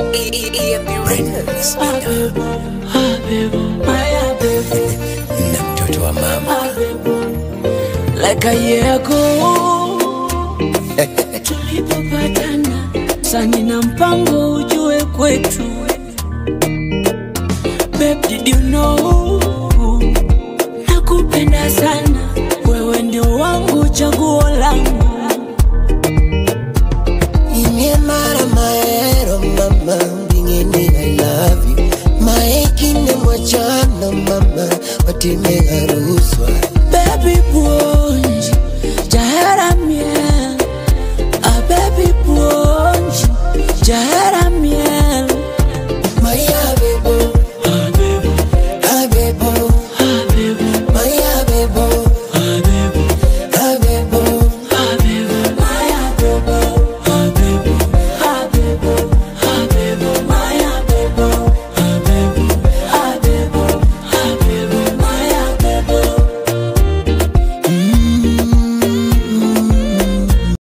EMB Records na mtoto wa mama like a year ago tulipopatana sani na mpango ujue kwetu Babe, did you know nakupenda sana wewe ndio wangu chaguo langu Inye mara maero mama Bingeni I love you Maekine mwachana mama Watime haruswa